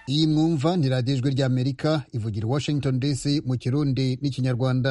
iyi mwumva ni radiyo ijwi ry'amerika ivugira i washington dc mu kirundi n'ikinyarwanda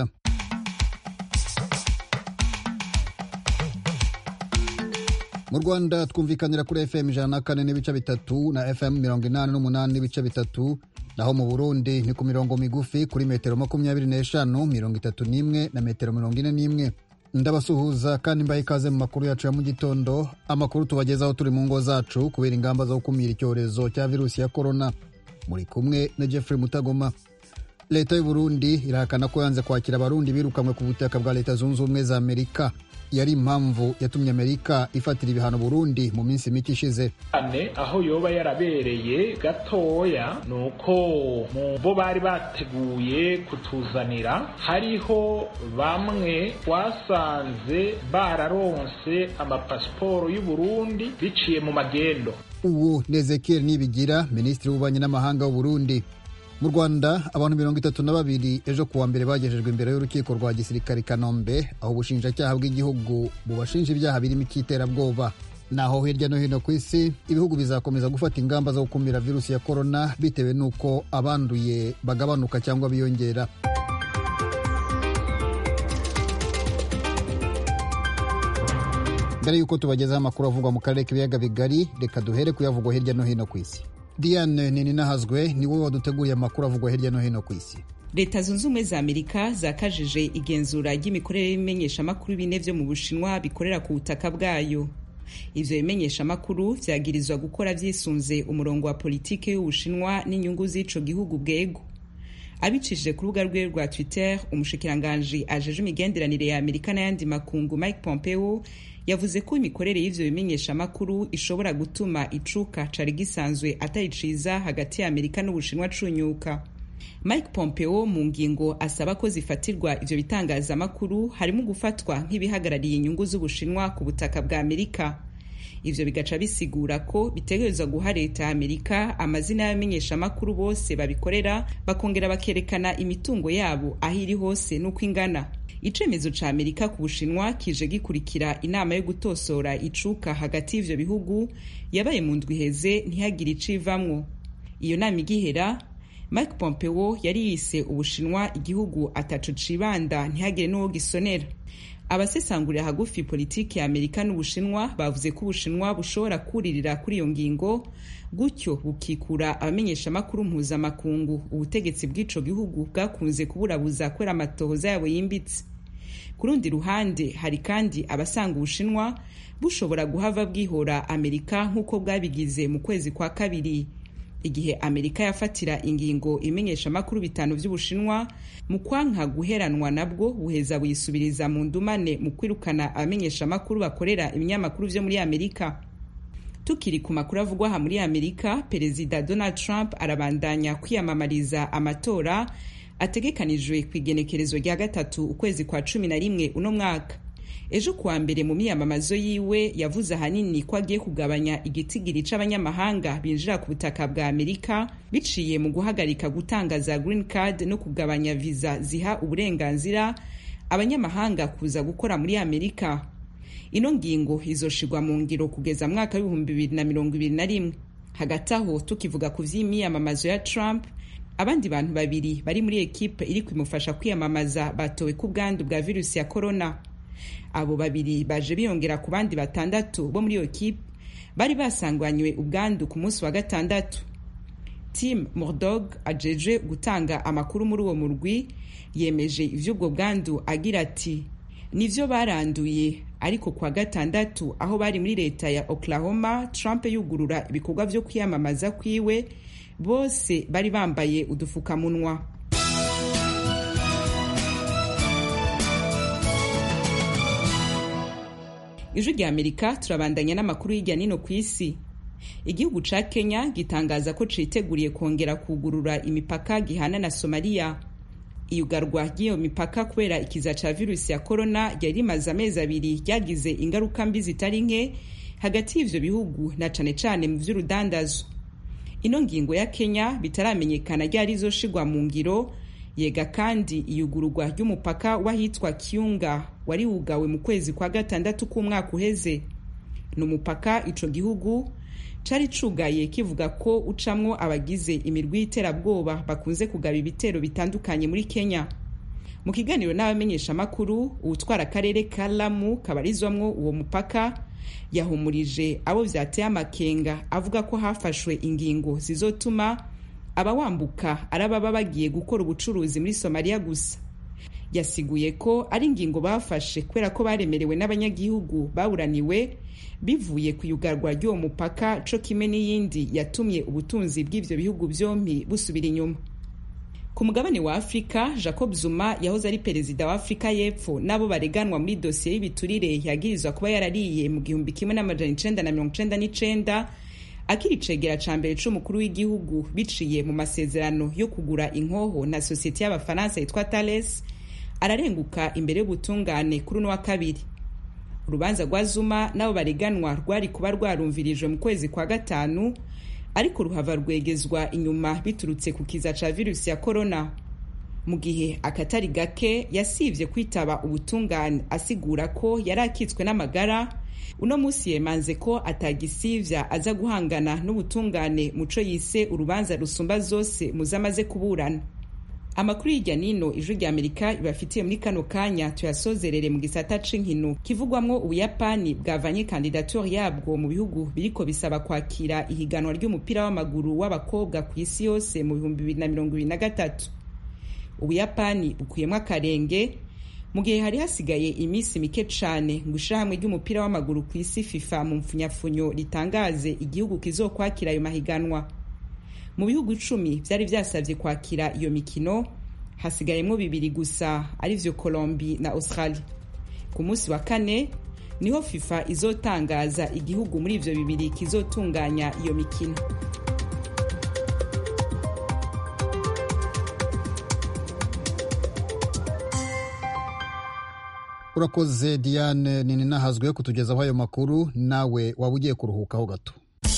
mu rwanda twumvikanira kuri fm ijana na kane n'ibice bitatu na fm mirongo inani n'umunani n'ibice bitatu naho mu burundi ni ku mirongo migufi kuri metero makumyabiri n'eshanu mirongo itatu n'imwe na metero mirongo ine n'imwe ndabasuhuza kandi mbaye ikaze mu makuru yacu ya mu gitondo amakuru tubagezaho turi mu ngo zacu kubera ingamba zo gukumira icyorezo cya virusi ya korona muri kumwe na jeffrey mutagoma leta y'u burundi irahakana ko yanze kwakira abarundi birukanywe ku butaka bwa leta zunze ubumwe za amerika yari impamvu yatumye amerika ifatira ibihano burundi mu minsi mike ishize ane aho yoba yarabereye gatoya ni uko mu bo bari bateguye kutuzanira hariho bamwe twasanze bararonse amapasiporo y'uburundi biciye mu magendo ubu ni ezekiel nibigira minisitiri w'ububanyi n'amahanga w'uburundi mu rwanda abantu mirongo itatu na babiri ejo kuwa mbere bagejejwe imbere y'urukiko rwa gisirikare kanombe aho ubushinjacyaha bw'igihugu bubashinja ibyaha birimo icy'iterabwoba naho hirya no hino ku isi ibihugu bizakomeza gufata ingamba zo gukumira virusi ya korona bitewe n'uko abanduye bagabanuka cyangwa biyongera mbere y'uko tubagezaho amakuru avugwa mu karere k'ibiyaga bigari reka duhere kuyavugwa hirya no hino ku isi diane nininahazwe ni wowe waduteguriye amakuru avugwa hirya no hino ku isi leta zunze ubumwe za amerika zakajije igenzura ry'imikorere y'ibimenyeshamakuru bine vyo mu bushinwa bikorera ku butaka bwayo ivyo bimenyeshamakuru vyagirizwa gukora vyisunze umurongo wa politike y'ubushinwa n'inyungu z'ico gihugu bwego abicishije ku rubuga rwe rwa twitter umushikiranganji ajeje imigenderanire ya amerika n'ayandi makungu mike pompeo yavuze ko imikorere y'ivyo bimenyeshamakuru ishobora gutuma icuka cari gisanzwe atari ciza hagati ya amerika n'ubushinwa cunyuka mike pompeo mu ngingo asaba ko zifatirwa ivyo bitangazamakuru harimo gufatwa nk'ibihagarariye inyungu z'ubushinwa ku butaka bwa amerika ivyo bigaca bisigura ko bitegerezwa guha leta ya amerika amazina y'abamenyeshamakuru bose babikorera bakongera bakerekana imitungo yabo aho iri hose n'uko ingana icemezo ca amerika ku bushinwa kije gikurikira inama yo gutosora icuka hagati y'ivyo bihugu yabaye mu ndwi iheze ntihagire icivamwo iyo nama igihera mike pompeo yari yise ubushinwa igihugu ataco cibanda ntihagire n'uwo gisonera abasesangurira hagufi politiki ya amerika n'ubushinwa bavuze ko ubushinwa bushobora kuririra kuri iyo ngingo gutyo bukikura abamenyeshamakuru mpuzamakungu ubutegetsi bw'ico gihugu bwakunze kuburabuza kubera amatohoza yabo yimbitse ku rundi ruhande hari kandi abasanga ubushinwa bushobora guhava bwihora amerika nk'uko bwabigize mu kwezi kwa kabiri igihe amerika yafatira ingingo imenyeshamakuru bitanu vy'ubushinwa mu kwanka guheranwa nabwo buheza buyisubiriza mu ndumane mu kwirukana abamenyeshamakuru bakorera ibinyamakuru vyo muri amerika tukiri ku makuru avugwa aha muri amerika perezida donald trump arabandanya kwiyamamariza amatora ategekanijwe ku igenekerezo rya gatatu ukwezi kwa cumi na rimwe uno mwaka ejo kuwa mbere mu miyamamazo yiwe yavuze ahanini ko agiye kugabanya igitigiri c'abanyamahanga binjira ku butaka bwa amerika biciye mu guhagarika gutanga za green card no kugabanya viza ziha uburenganzira abanyamahanga kuza gukora muri amerika ino ngingo izoshirwa mu ngiro kugeza mwaka w'ibihumbi bibiri na mirongo ibiri na rimwe hagati aho tukivuga ku vy'imyiyamamazo ya trump abandi bantu babiri bari muri ekipe iri kumufasha kwiyamamaza batowe ku bwandu bwa virusi ya corona abo babiri baje biyongera ku bandi batandatu bo muri iyo kipe bari basanganywe ubwandu ku munsi wa gatandatu tim mordog ajeje gutanga amakuru muri uwo murwi yemeje ivy'ubwo bwandu agira ati nivyo baranduye ariko kwa gatandatu aho bari muri leta ya oklahoma trump yugurura ibikorwa vyo kwiyamamaza kwiwe bose bari bambaye udufukamunwa ijwi rya amerika turabandanya n'amakuru hirya nino ku isi igihugu ca kenya gitangaza ko citeguriye kongera kugurura imipaka gihana na somaliya iyugarwa ry'iyo mipaka kubera ikiza ca virusi ya korona ryari rimaze amezi abiri ryagize ingaruka mbi zitari nke hagati y'ivyo bihugu na cane cane mu vy'urudandazo ino ngingo ya kenya bitaramenyekana ryari izoshirwa mu ngiro yega kandi iyugururwa ry'umupaka w'ahitwa kiunga wari wugawe mu kwezi kwa gatandatu k'umwaka uheze ni umupaka ico gihugu cari cugaye kivuga ko ucamwo abagize imirwi y'iterabwoba bakunze kugaba ibitero bitandukanye muri kenya mu kiganiro n'abamenyeshamakuru uwutwara akarere ka lamu kabarizwamwo uwo mupaka yahumurije abo vyateye amakenga avuga ko hafashwe ingingo zizotuma abawambuka ari ababa bagiye gukora ubucuruzi muri somaliya gusa yasiguye ko ari ingingo bafashe kubera ko baremerewe n'abanyagihugu baburaniwe bivuye ku yugarwa ry'uwo mupaka co kimwe n'iyindi yatumye ubutunzi bw'ivyo bihugu vyompi busubira inyuma ku mugabane wa afurika jacob zuma yahoze ari perezida wa afurika y'epfo n'abo bareganwa muri dosiye y'ibiturire yagirizwa kuba yarariye mu gihumbi kimwe n'amajana icenda na mirongo icenda n'icenda akiri icegera ca mbere c'umukuru w'igihugu biciye mu masezerano yo kugura inkoho na sosiyete y'abafaransa yitwa thales ararenguka imbere y'ubutungane kuri uno wa kabiri urubanza rwa zuma n'abo bareganwa rwari kuba rwarumvirijwe mu kwezi kwa gatanu ariko ruhava rwegezwa inyuma biturutse ku kiza ca virusi ya korona mu gihe akatari gake yasivye kwitaba ubutungane asigura ko yari akitswe n'amagara uno munsi yemanze ko atagisivya aza guhangana n'ubutungane muco yise urubanza rusumba zose muzamaze kuburana amakuru y'irya nino ijwi rya amerika ibafitiye muri kano kanya tuyasozerere mu gisata c'inkino kivugwamwo ubuyapani bwavanye kandidature yabwo mu bihugu biriko bisaba kwakira ihiganwa ry'umupira w'amaguru w'abakobwa ku isi yose mu bihumbi bibiri na mirongo ibiri na gatatu ubuyapani bukuyemwo akarenge mu gihe hari hasigaye iminsi mike cane ngo ishirahamwe ry'umupira w'amaguru ku isi fifa mu mpfunyafunyo ritangaze igihugu kizokwakira ayo mahiganwa mu bihugu icumi vyari vyasavye kwakira iyo mikino hasigayemwo bibiri gusa arivyo colombi na australia ku munsi wa kane niho fifa izotangaza igihugu muri ivyo bibiri kizotunganya iyo mikino urakoze diane nini nahazwe kutugezaho ayo makuru nawe waba ugiye kuruhukaho gato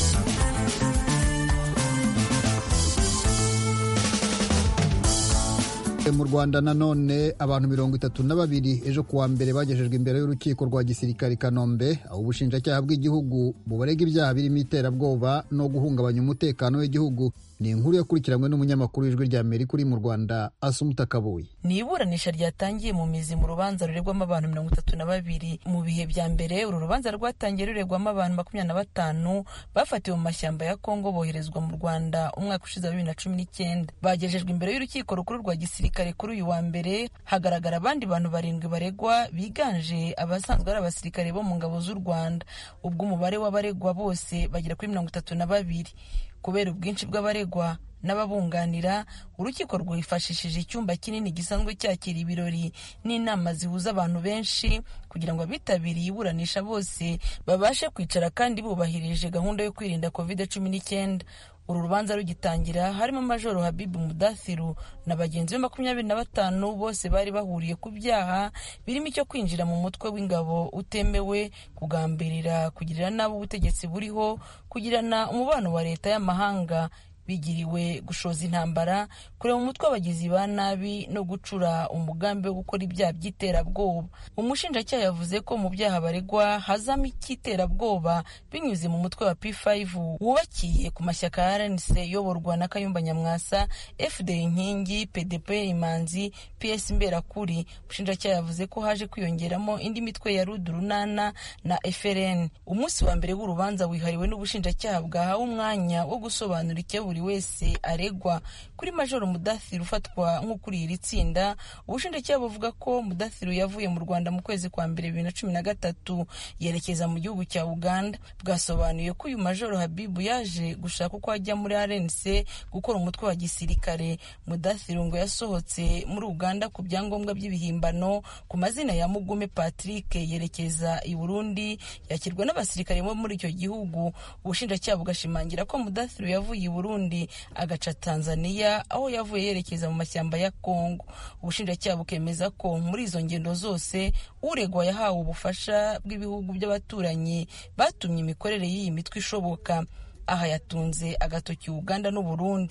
mu rwanda nanone abantu mirongo itatu na babiri ejo kuwa mbere bagejejwe imbere y'urukiko rwa gisirikare kanombe aho ubushinjacyaha bw'igihugu bubarega ibyaha birimo iterabwoba no guhungabanya umutekano w'igihugu ni inkuru yakurikiranywe n'umunyamakuru w'ijwi rya amerika uri mu rwanda asumuta kabuye ni iburanisha ryatangiye mu mizi mu rubanza ruregwamo abantu mirongo itatu na babiri mu bihe bya mbere uru rubanza rwatangiye ruregwamo abantu makumyabiri na batanu bafatiwe mu mashyamba ya kongo boherezwa mu rwanda umwaka ushize wa bibiri na cumi n'icyenda bagejejwe imbere y'urukiko rukuru rwa gisirikare kuri uyu wa mbere hagaragara abandi bantu barindwi baregwa biganje abasanzwe ari abasirikare bo mu ngabo z'u rwanda ubwo umubare w'abaregwa bose bagera kuri mirongo itatu na babiri kubera ubwinshi bw'abaregwa n'ababunganira urukiko rwifashishije icyumba kinini gisanzwe cyakira ibirori n'inama zihuza abantu benshi kugira ngo abitabiriye iburanisha bose babashe kwicara kandi bubahirije gahunda yo kwirinda covid cumi n'icyenda uru rubanza rugitangira harimo majoro habibu mudathiru na bagenzi be makumyabiri na batanu bose bari bahuriye ku byaha birimo icyo kwinjira mu mutwe w'ingabo utemewe kugambirira kugirira nabi ubutegetsi buriho kugirana umubano wa leta y'amahanga bigiriwe gushoza intambara kureba umutwe w'abagizi ba nabi no gucura umugambi wo gukora ibyaha by'iterabwoba umushinjacyaha yavuze ko mu byaha baregwa hazamo icy'iterabwoba binyuze mu mutwe wa p5 wubakiye ku mashyaka ya rnc yoborwa na kayumba nyamwasa fd inkingi pdp imanzi ps mberakuri umushinjacyaha yavuze ko haje kwiyongeramo indi mitwe ya rudurunana na frn umunsi wa mbere w'urubanza wihariwe n'ubushinjacyaha bwahawe umwanya wo gusobanura icyo buri wese aregwa kuri majoro mudathiru ufatwa nk'ukuriye iri tsinda ubushinjacyaha buvuga ko mudathiru yavuye mu rwanda mu kwezi kwa mbere bibiri na cumi na gatatu yerekeza mu gihugu cya uganda bwasobanuye ko uyu majoro habibu yaje gushaka uko ajya muri rnc gukora umutwe wa gisirikare mudathiru ngo yasohotse muri uganda ku byangombwa by'ibihimbano ku mazina ya mugume patrick yerekeza i burundi yakirwa n'abasirikare bo muri icyo gihugu ubushinjacyaha bugashimangira ko mudathiru yavuye i burundi agaca tanzania aho yavuye yerekeza mu mashyamba ya kongo ubushinjacyaha bukemeza ko muri izo ngendo zose uregwa yahawe ubufasha bw'ibihugu by'abaturanyi batumye imikorere y'iyi mitwe ishoboka aha yatunze agatoki uganda n'uburundi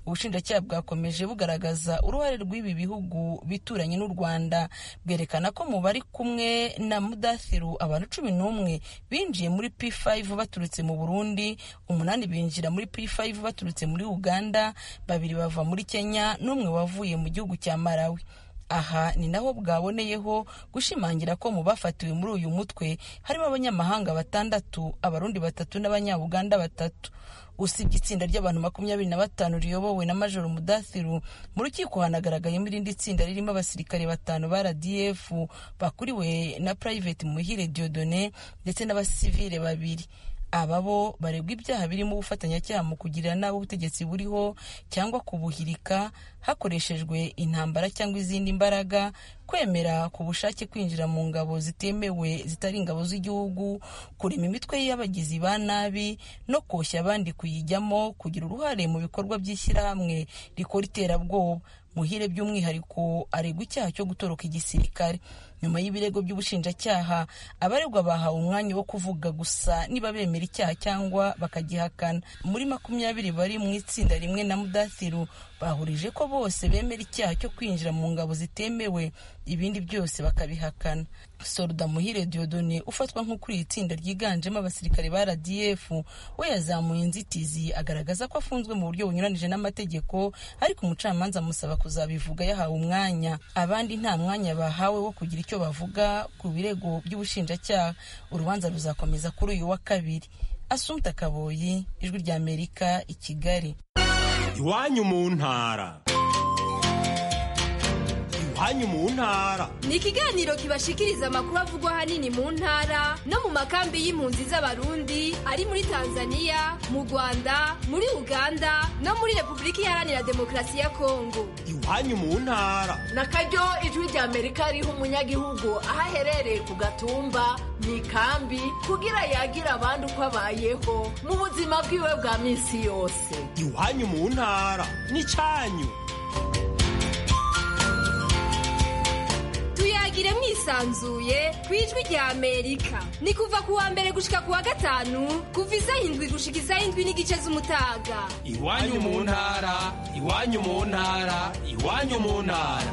ubushinjacyaha bwakomeje bugaragaza uruhare rw'ibi bihugu bituranye n'u rwanda bwerekana ko mu bari kumwe na mudathiru abantu cumi n'umwe binjiye muri p5 baturutse mu burundi umunani binjira muri p5 baturutse muri uganda babiri bava muri kenya n'umwe wavuye mu gihugu cya malawi aha ni naho bwaboneyeho gushimangira ko mu bafatiwe muri uyu mutwe harimo abanyamahanga batandatu abarundi batatu n'abanyabuganda batatu usibye itsinda ry'abantu makumyabiri na batanu riyobowe na majoro mudathiru mu rukiko hanagaragayemo irindi tsinda ririmo abasirikare batanu ba rdf bakuriwe na private muhire diodone ndetse n'abasivile babiri aba bo baregwa ibyaha birimo ubufatanyacyaha mu kugirira nabi ubutegetsi buriho cyangwa kubuhirika hakoreshejwe intambara cyangwa izindi mbaraga kwemera ku bushake kwinjira mu ngabo zitemewe zitari ingabo z'igihugu kurema imitwe y'abagizi ba nabi no koshya abandi kuyijyamo kugira uruhare mu bikorwa by'ishyirahamwe rikora iterabwoba muhire by'umwihariko aregwa icyaha cyo gutoroka igisirikare nyuma y'ibirego by'ubushinjacyaha abaregwa bahawe umwanya wo kuvuga gusa niba bemera icyaha cyangwa bakagihakana muri makumyabiri bari mu itsinda rimwe na mudathiru bahurije ko bose bemera icyaha cyo kwinjira mu ngabo zitemewe ibindi byose bakabihakana soruda muhire diodone ufatwa nk'ukuri iri tsinda ryiganjemo abasirikare ba rdf we yazamuye inzitizi agaragaza ko afunzwe mu buryo bunyuranije n'amategeko ariko umucamanza amusaba kuzabivuga yahawe umwanya abandi nta mwanya bahawe wo kugira icyo bavuga ku birego by'ubushinjacyaha urubanza ruzakomeza kuri uyu wa kabiri asumta kaboyi ijwi rya amerika i kigali iwanyu mu ntara iwanyu mu ntara ni ikiganiro kibashikiriza amakuru avugwa ahanini mu ntara no mu makambi y'impunzi z'abarundi ari muri tanzania mu rwanda muri uganda no muri repubulika iharanira demokarasi ya kongo iwanyu mu ntara na karyo ijwi rya amerika riha umunyagihugu aho aherereye ku gatumba mu ikambi kugira yagira abandi uko abayeho mu buzima bwiwe bwa minsi yose iwanyu mu ntara n'icyanyu tuyagire mwisanzuye ku ijwi rya amerika ni kuva ku wa mbere gushika ku wa gatanu kuva isaha indwi gushika isaha indwi n'igice z'umutaga iwanyu mu ntara iwanyu mu ntara iwanyu mu ntara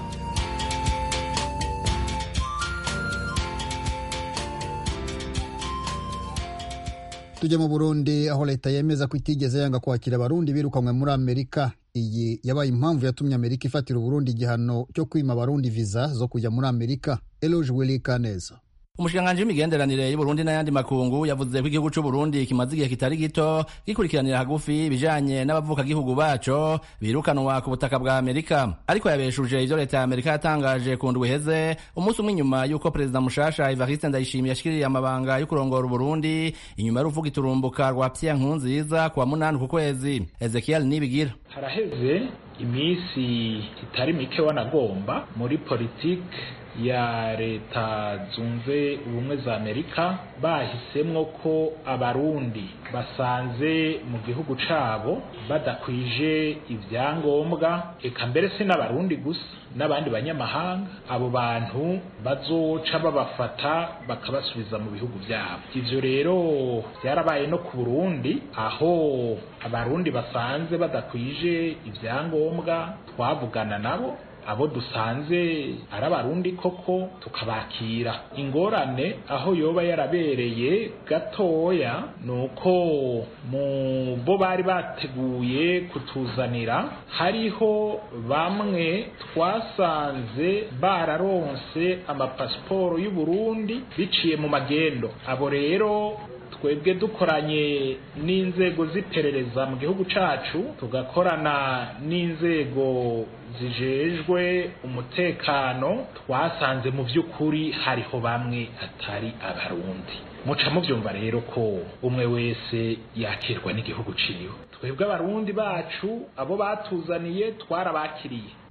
tujya mu burundi aho leta yemeza ko itigeze yanga kwakira abarundi birukanywe muri amerika iyi yabaye impamvu yatumye amerika ifatira uburundi igihano cyo kwima abarundi viza zo kujya muri amerika eloge willy kaneza umushikiranganji w'imigenderanire y'uburundi n'ayandi makungu yavuze ko igihugu c'uburundi kimaze igihe kitari gito gikurikiranira hagufi ibijanye n'abavukagihugu baco birukanwa ku butaka bwa amerika ariko yabeshuje ivyo leta ya amerika yatangaje ku ndwi iheze umunsi umwe inyuma y'uko perezida mushasha evariste ndayishimiye yashikiriye amabanga yo kurongora uburundi inyuma y'uruvuga iturumbuka rwa pierre nkurunziza ku wa munani ku kwezi ezekiel nibigira haraheze iminsi itari mike wanagomba muri politike ya leta zunze ubumwe za amerika bahisemwo ko abarundi basanze mu gihugu cabo badakwije ibyangombwa eka mbere si n'abarundi gusa n'abandi banyamahanga abo bantu bazoca babafata bakabasubiza mu bihugu byabo ivyo rero byarabaye no ku burundi aho abarundi basanze badakwije ibyangombwa twavugana nabo abo dusanze ari abarundi koko tukabakira ingorane aho yoba yarabereye gatoya ni uko mu bo bari bateguye kutuzanira hariho bamwe twasanze bararonse amapasiporo y'uburundi biciye mu magendo abo rero twebwe dukoranye n'inzego z'iperereza mu gihugu cacu tugakorana n'inzego zijejwe umutekano twasanze mu by'ukuri hariho bamwe atari abarundi muca mubyumva rero ko umwe wese yakirwa n'igihugu ciwe twebwe abarundi bacu abo batuzaniye twarabakiriye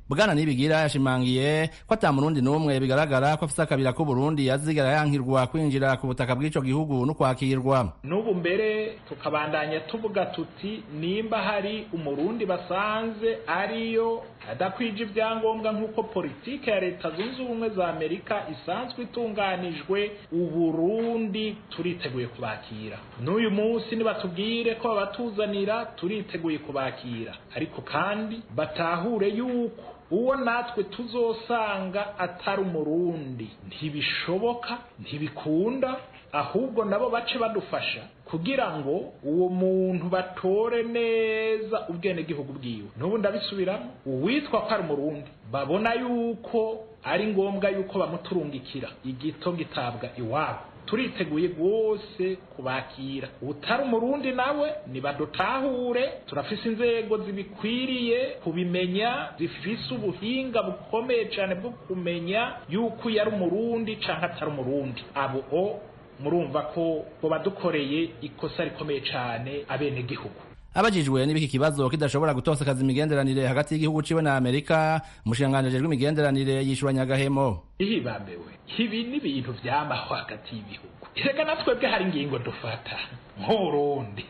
bwana nibigira yashimangiye ko ata murundi n'umwe bigaragara ko afise akabira k'uburundi yazigera yankirwa kwinjira ku butaka bw'ico gihugu no kwakirwa n'ubu mbere tukabandanya tuvuga tuti nimba hari umurundi basanze ariyo adakwije ibyangombwa nk'uko politike ya leta zunze ubumwe za amerika isanzwe itunganijwe uburundi turiteguye kubakira n'uyu munsi nibatubwire ko babatuzanira turiteguye kubakira ariko kandi batahure yuko uwo natwe tuzosanga atari umurundi ntibishoboka ntibikunda ahubwo nabo bace badufasha kugira ngo uwo muntu batore neza ubwenegihugu bwiwe n'ubu ndabisubiramo uwitwa ko ari umurundi babona yuko ari ngombwa yuko bamuturungikira igito gitabwa iwabo turiteguye rwose kubakira utari umurundi nawe nibadutahure turafise inzego zibikwiriye kubimenya zifise ubuhinga bukomeye cyane bwo kumenya yuko uyu ari umurundi cyangwa atari umurundi abo o murumva ko bo badukoreye ikosa rikomeye cyane abenegihugu abajijwe n'ibiki kibazo kidashobora gutosekaza imigenderanire hagati y'igihugu ciwe na amerika umushikiranganji ajejwe imigenderanire yishuranya agahemo ihibambewe ibi ni ibintu vyamaho hagati y'ibihugu reka na twebwe hari ingingo dufata nk'uburundi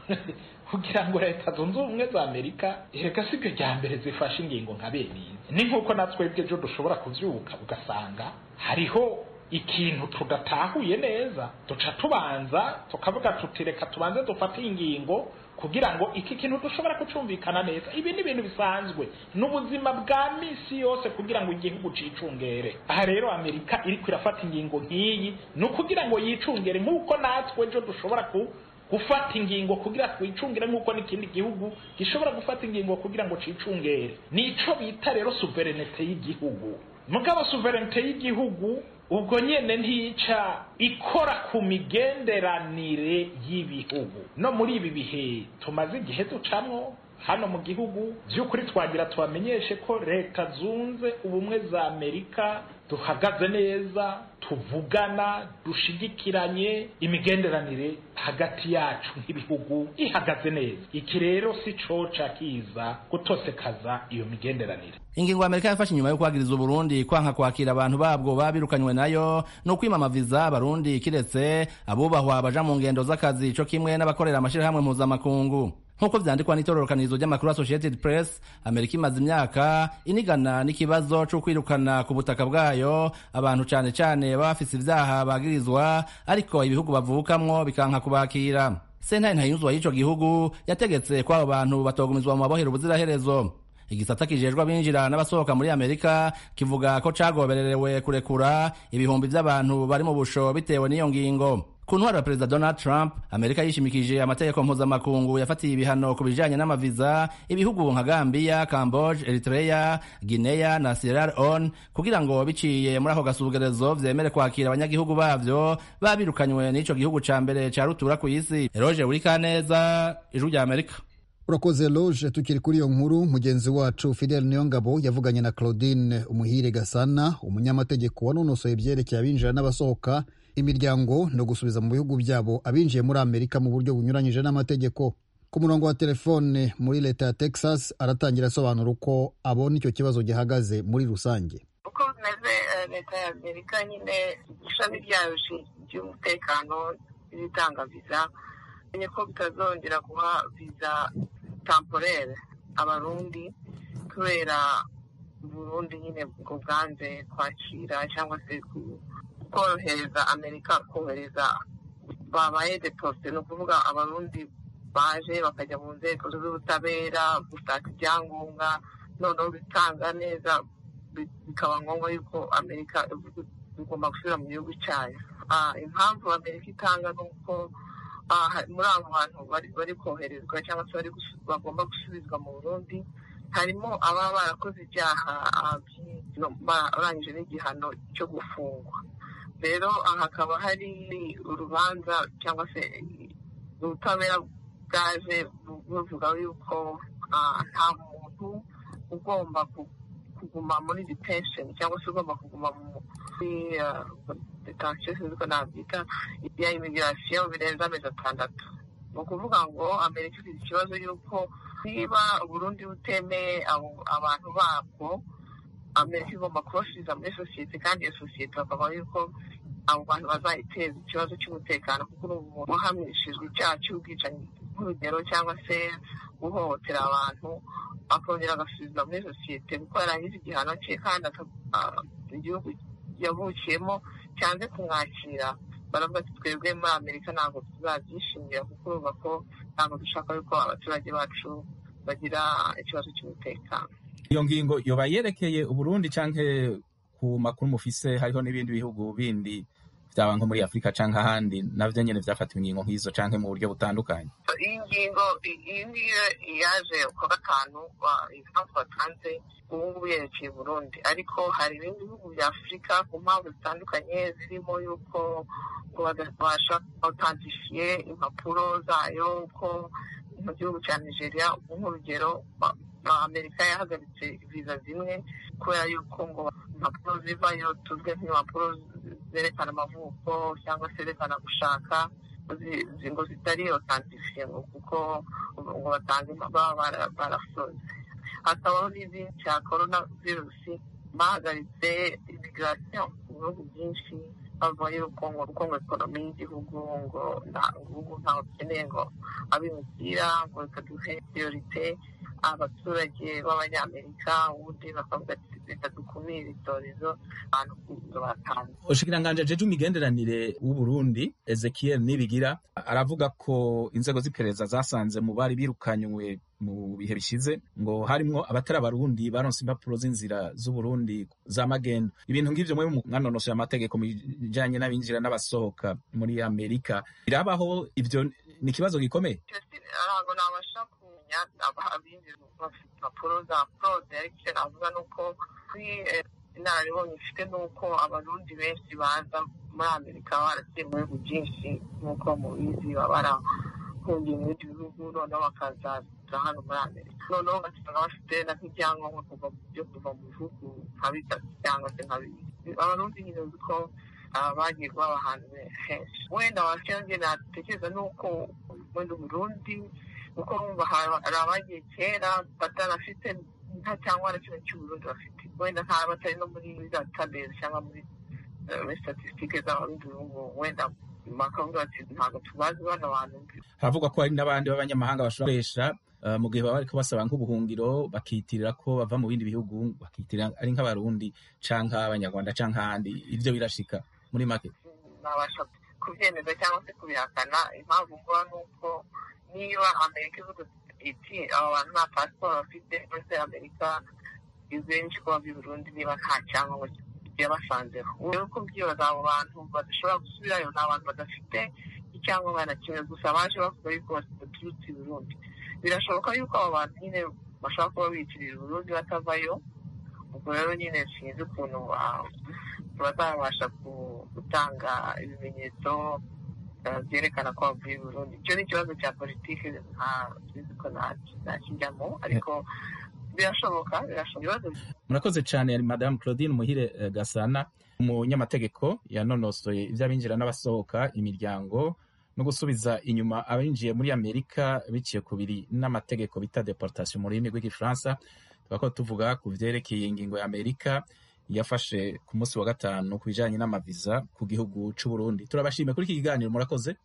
kugira ngo leta zunze ubumwe za amerika reka sibyo rya mbere zifashe ingingo nka benizi ni nk'uko na twebwe ejo dushobora kuvyuka ugasanga hariho ikintu tudatahuye neza duca tubanza tukavuga tuti reka tubanze dufate ingingo kugira ngo iki kintu dushobora kucumvikana neza ibi ni ibintu bisanzwe n'ubuzima bwa misi yose kugira ngo igihugu cicungere aha rero amerika iriko irafata ingingo nk'iyi ni ukugira ngo yicungere nk'uko natwe ejo dushobora ku gufata ingingo kugira twicungire nk'uko n'ikindi gihugu gishobora gufata ingingo kugira ngo cicungere nico bita rero suverenete y'igihugu mugabo suverenite y'igihugu ubwo nyene ntica ikora ku migenderanire y'ibihugu no muri ibi bihe tumaze igihe ducamwo hano mu gihugu by'ukuri twagira tubamenyeshe ko leta zunze ubumwe za amerika duhagaze neza tuvugana dushigikiranye imigenderanire hagati yacu nk'ibihugu ihagaze neza iki rero si coca kiza gutosekaza iyo migenderanire ingingo ya amerika yafashe inyuma yo kwagiriza uburundi kwanka kwakira abantu babwo babirukanywe nayo ni ukwima viza abarundi kiretse abubahwa baja mu ngendo z'akazi co kimwe n'abakorera amashirahamwe mpuzamakungu nk'uko vyandikwa n'itororokanirizo ry'amakuru associated press amerika imaze imyaka inigana n'ikibazo co kwirukana ku butaka bwayo abantu cane cane baba bafise ivyaha bagirizwa ariko ibihugu bavukamwo bikanka kubakira sentare ntayunzwa y'ico gihugu yategetse ko abo bantu batogumizwa mu mabohero ubuziraherezo igisata kijejwe abinjira n'abasohoka muri amerika kivuga ko cagobererewe kurekura ibihumbi vy'abantu bari mu busho bitewe n'iyo ngingo ku ntwaro ya perezida donald trump amerika yishimikije amategeko mpuzamakungu yafatiye ibihano ku bijanye n'amaviza ibihugu nka gambiya camboge eritrea guinea na sierra leone kugira ngo biciye muri ako gasugerezo vyemere kwakira abanyagihugu bavyo babirukanywe n'ico gihugu ca mbere ca rutura ku isi eroge burikaneza ijwi rya amerika urakoze loge tukiri kuri iyo nkuru mugenzi wacu fidel niyongabo yavuganye na claudine umuhire gasana umunyamategeko wanonosoye ibyerekeye abinjira n'abasohoka imiryango no gusubiza mu bihugu byabo abinjiye muri amerika mu buryo bunyuranyije n'amategeko ku murongo wa telefone muri leta ya texas aratangira asobanura uko abona icyo kibazo gihagaze muri rusange uko bimeze leta ya amerika nyine ishami ryayo ry'umutekano n'ibitanga viza menye ko bitazongera guha viza tamporere abarundi kubera burundi nyine bwo bwanze kwakira cyangwa se korohereza amerika kohereza babaye deposite ni ukuvuga abarundi baje bakajya mu nzego z'ubutabera gushaka ibyangombwa noneho bitanga neza bikaba ngombwa yuko amerika bigomba gusubira mu gihugu cyayo impamvu amerika itanga ni uko muri abo bantu bari koherezwa cyangwa se bagomba gusubizwa mu burundi harimo ababa barakoze ibyaha barangije n'igihano cyo gufungwa rero hakaba hari urubanza cyangwa se ubutabera bwaje buvuga yuko nta muntu ugomba kuguma muri detention cyangwa se ugomba kuguma muri detention sinzi ko nabyita ya imigirasiyo birenze amezi atandatu ni ukuvuga ngo amerika ifite ikibazo y'uko niba uburundi butemeye abantu babwo amerika igomba kubasubiza muri sosiyete kandi iyo sosiyete bakavuga yuko abo bantu bazayiteza ikibazo cy'umutekano kuko ubu uhamishijwe icyaha cy'ubwicanyi nk'urugero cyangwa se guhohotera abantu akongera agasubiza muri sosiyete kuko yarangiza igihano cye kandi igihugu yavukiyemo cyanze kumwakira baravuga ati twebwe muri amerika ntabwo tuzabyishimira kuko urumva ko ntabwo dushaka yuko abaturage bacu bagira ikibazo cy'umutekano iyo ngingo yoba yerekeye uburundi cyangwa ku makuru mufise hariho n'ibindi bihugu bindi byaba nko muri afurika cyangwa ahandi nabyo nyine byafatiwe ingingo nk'izo cyangwa mu buryo butandukanye iyi ngingo iyi ngiyo yaje ku gatanu impamvu batanze ubu ngubu yerekeye burundi ariko hari ibindi bihugu bya afurika ku mpamvu zitandukanye zirimo yuko ngo badabasha autantifiye impapuro zayo ko mu gihugu cya nigeria nk'urugero amerika yahagaritse viza zimwe kubera yuko ngo impapuro zivayo tuzwe nk'impapuro zerekana amavuko cyangwa se zerekana gushaka ngo zitari otantifiye ngo kuko ngo batange baba barasoze hakabaho n'izindi cya korona virusi bahagaritse imigirasiyo mu bihugu byinshi bavuga yuko ngo ubukungu ekonomi y'igihugu ngo igihugu ntawe dukeneye ngo abimukira ngo reka duhe priorite abaturage b'abanyamerika ubundi bakavuga ati reka dukumire icyorezo abantu batanze ushikiranganje jeje imigenderanire w'uburundi ezekiel nibigira aravuga ko inzego z'iperereza zasanze mu bari birukanywe mu bihe bishize ngo harimwo abatari abarundi baronse impapuro z'inzira z'uburundi za magendo ibintu ng'ivyo mwe mwanonosoye amategeko mu bijanye n'abinjira n'abasohoka muri amerika birabaho ivyo ni ikibazo gikomeye ntabwo nabasha kumenya abinjira bafite impapuro za fraude ariko icyo navuga ni uko kuri inararibonye ifite ni uko abarundi benshi baza muri amerika baragiye mu bihugu byinshi nk'uko mubizi baba barahungiye mu bindi bihugu noneho bakazaza hano muri amerika noneho ugasanga bafite na nk'ibyangombwa kuva byo kuva mu bihugu nka bitatu cyangwa se nka bibiri abarundi nyine uzi ko bagiye baba ahantu henshi wenda wakenge natekereza ni uko wenda uburundi kuko wumva hari abagiye kera batanafite nta cyangwa na kimwe cy'uburundi bafite wenda nta batari no muri za tabezi cyangwa muri muri statisitike z'abarundi bihugu wenda bakavuga ati ntabwo tubazi bano bantu haravugwa ko hari n'abandi b'abanyamahanga bashobora gukoresha mu gihe baba bariko basaba nk'ubuhungiro bakitirira ko bava mu bindi bihugu bakitirira ari nk'abarundi canke abanyarwanda canke ahandi ivyo birashika muri make nabasha kubyemeza cyangwa se kubihakana impamvu mvuga ni uko niba amerika ivuga iti aba bantu nta pasiporo bafite muri amerika izenshi kuba by'i burundi niba nta cyangombwa yabasanzeho rero ko byibaza abo bantu badashobora gusubirayo ni abantu badafite icyangombwa na kimwe gusa baje bavuga yuko baturutse i burundi birashoboka yuko abo bantu nyine bashobora kuba bitirira uburundi batavayo ubwo rero nyine sinzi ukuntu bazabasha gutanga ibimenyetso byerekana ko bavuye i burundi icyo ni ikibazo cya politiki ntabizi ko nakijyamo ariko birashoboka birashoboka murakoze cyane yari madamu claudine muhire gasana umunyamategeko yanonosoye iby'abinjira n'abasohoka imiryango no gusubiza inyuma abinjiye muri amerika biciye ku biri n'amategeko bita deportation mu rurimi rw'igifaransa tukaba tuvuga ku byerekeye ingingo ya amerika yafashe ku munsi wa gatanu ku bijyanye n'amaviza ku gihugu cy'u Burundi turabashimiye kuri iki kiganiro murakoze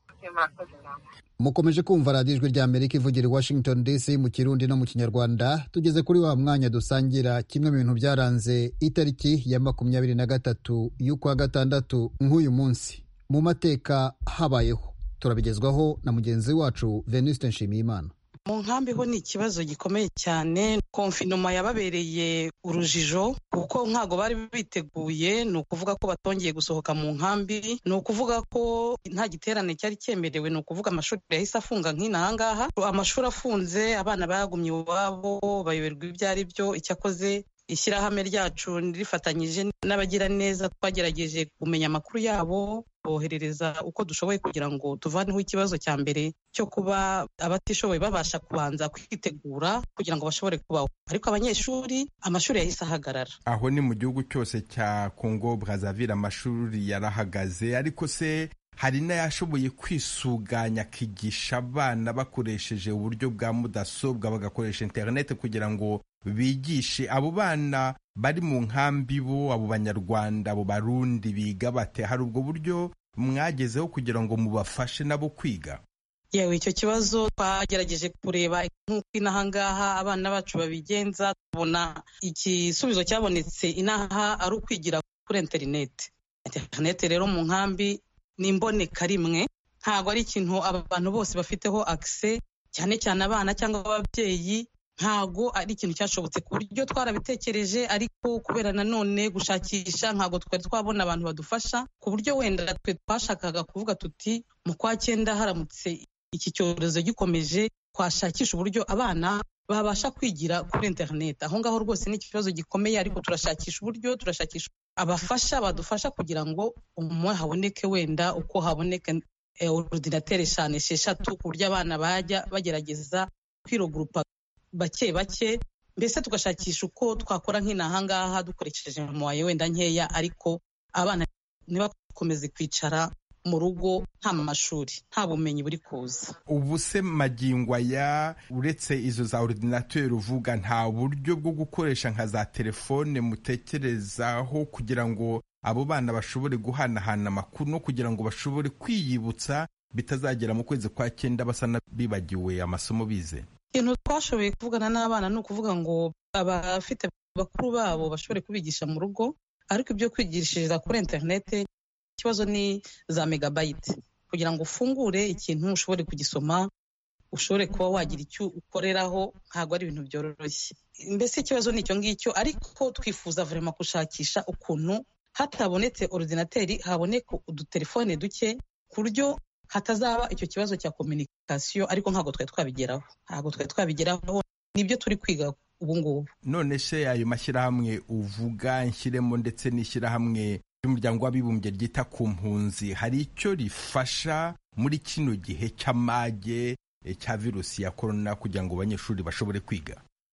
mukomeje kumva radiyo ijwi rya amerika ivugira i washington dc mu kirundi no mu kinyarwanda tugeze kuri wa mwanya dusangira kimwe mu bintu byaranze itariki ya makumyabiri na gatatu y'ukwa gatandatu nk'uyu munsi mu mateka habayeho turabigezwaho na mugenzi wacu venuste nshimiyimana mu nkambi ho ni ikibazo gikomeye cyane konfinoma yababereye urujijo kuko ntabwo bari biteguye ni ukuvuga ko batongeye gusohoka mu nkambi ni ukuvuga ko nta giterane cyari cyemerewe ni ukuvuga amashuri yahise afunga nk'inaha ngaha amashuri afunze abana bagumye iwabo bayoberwa ibyo ari byo icyakoze ishyirahamwe ryacu rifatanyije n'abagiraneza twagerageje kumenya amakuru yabo boherereza uko dushoboye kugira ngo tuvaneho ikibazo cya mbere cyo kuba abatishoboye babasha kubanza kwitegura kugira ngo bashobore kubaho ariko abanyeshuri amashuri yahise ahagarara aho ni mu gihugu cyose cya congo brazaville amashuri yarahagaze ariko se hari n'ayashoboye kwisuganya akigisha abana bakoresheje uburyo bwa mudasobwa bagakoresha interineti kugira ngo bigishe abo bana bari mu nkambi bo abo banyarwanda abo barundi biga bate hari ubwo buryo mwagezeho kugira ngo mubafashe nabo kwiga yewe icyo kibazo twagerageje kureba nk'uko inaha ngaha abana bacu babigenza tubona igisubizo cyabonetse inaha ari ukwigira kuri interineti interineti rero mu nkambi ni imboneka rimwe ntabwo ari ikintu abantu bose bafiteho akise cyane cyane abana cyangwa ababyeyi ntabwo ari ikintu cyashobotse ku buryo twarabitekereje ariko kubera nanone gushakisha ntabwo twari twabona abantu badufasha ku buryo wenda twe twashakaga kuvuga tuti mu kwa cyenda haramutse iki cyorezo gikomeje twashakisha uburyo abana babasha kwigira kuri interineti aho ngaho rwose ni ikibazo gikomeye ariko turashakisha uburyo turashakisha abafasha badufasha kugira ngo umwe haboneke wenda uko haboneka orudinateri eshanu esheshatu ku buryo abana bajya bagerageza kwirogurupa bake bake mbese tugashakisha uko twakora nk'inaha ngaha dukoresheje muwaye wenda nkeya ariko abana ntibakomeze kwicara mu rugo nta mashuri nta bumenyi buri kuza ubu se magingo aya uretse izo za orudinateri uvuga nta buryo bwo gukoresha nka za telefone mutekerezaho kugira ngo abo bana bashobore guhanahana amakuru no kugira ngo bashobore kwiyibutsa bitazagera mu kwezi kwa cyenda basa n'abibagiwe amasomo bize ikintu twashoboye kuvugana n'abana ni ukuvuga ngo abafite bakuru babo bashobore kubigisha mu rugo ariko ibyo kwigishiriza kuri interineti ikibazo ni za megabayiti kugira ngo ufungure ikintu ushobore kugisoma ushobore kuba wagira icyo ukoreraho ntabwo ari ibintu byoroshye mbese ikibazo ni icyo ngicyo ariko twifuza vurema gushakisha ukuntu hatabonetse orudinateri haboneka udutelefone duke ku buryo hatazaba icyo kibazo cya kominikasiyo ariko ntabwo twari twabigeraho ntabwo twari twabigeraho nibyo turi kwiga ubu ngubu none se ayo mashyirahamwe uvuga nshyiremo ndetse n'ishyirahamwe ry'umuryango w'abibumbye ryita ku mpunzi hari icyo rifasha muri kino gihe cy'amage cya virusi ya korona kugira ngo abanyeshuri bashobore kwiga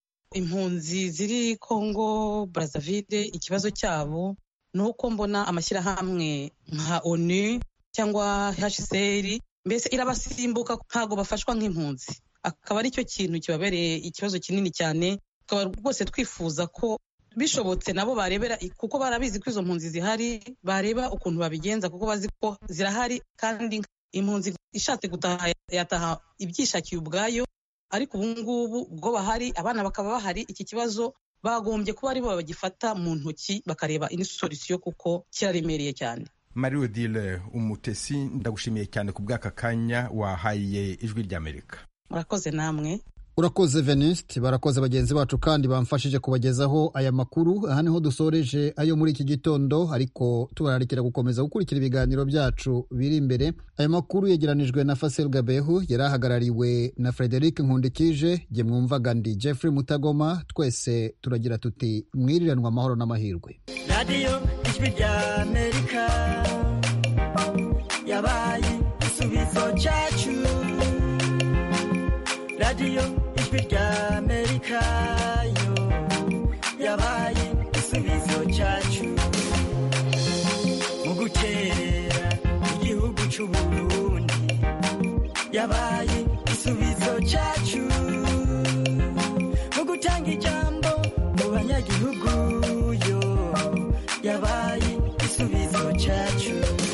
impunzi ziri kongo brazzaville ikibazo cyabo ni uko mbona amashyirahamwe nka onu cyangwa hcr mbese irabasimbuka ntabwo bafashwa nk'impunzi akaba ari cyo kintu kibabereye ikibazo kinini cyane tukaba rwose twifuza ko bishobotse nabo barebera kuko barabizi ko izo mpunzi zihari bareba ukuntu babigenza kuko bazi ko zirahari kandi impunzi ishatse gutaha yataha ibyishakiye ubwayo ariko ubu ngubu ubwo bahari abana bakaba bahari iki kibazo bagombye kuba aribo bagifata mu ntoki bakareba indi solisiyo kuko kiraremereye cyane marie odile umutesi ndagushimiye cyane ku bw'aka kanya wahaye ijwi ry'amerika murakoze namwe urakoze venuste barakoze bagenzi bacu kandi bamfashije kubagezaho aya makuru aha niho dusoreje ayo muri iki gitondo ariko tubararikira gukomeza gukurikira ibiganiro byacu biri imbere aya makuru yegeranijwe na fasel gabehu yari ahagarariwe na frederic nkundikije jye mwumvaga ndi jeffrey mutagoma twese turagira tuti mwiriranwa amahoro n'amahirwe radiyo ijwi rya amerika yabaye igisubizo cyacu radiyo ijwi rya amerika yo yabaye igisubizo cyacu mu gukerera igihugu cy'u burundi yabaye igisubizo cyacu mu gutanga ijambo mu banyagihugu yo yabaye igisubizo cyacu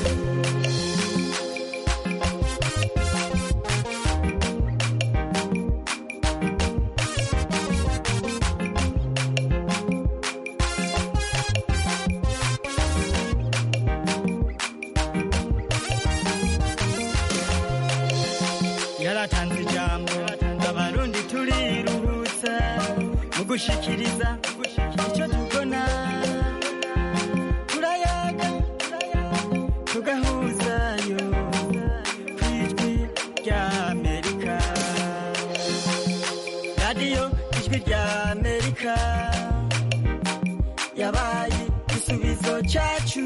yaratanze ijambo abarundi turiruhutsa mu gushikiriza icyo tubona turayaga tugahuzayo ku ijwi rya amerika radiyo ijwi rya amerika yabaye igisubizo cyacu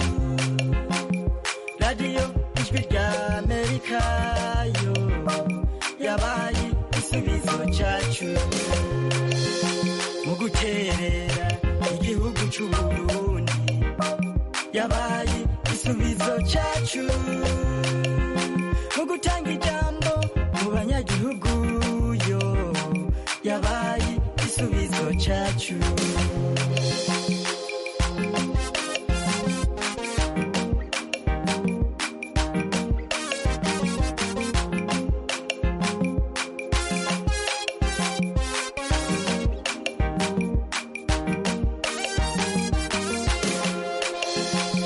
radiyo ijwi rya amerika yo yabaye igisubizo cyacu mu guterera igihugu cy'u burundi yabaye igisubizo cyacu mu gutanga ijambo mu banyagihugu yo yabaye igisubizo cyacu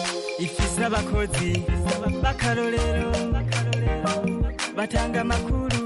ifise abakozi b'akarorero batanga amakuru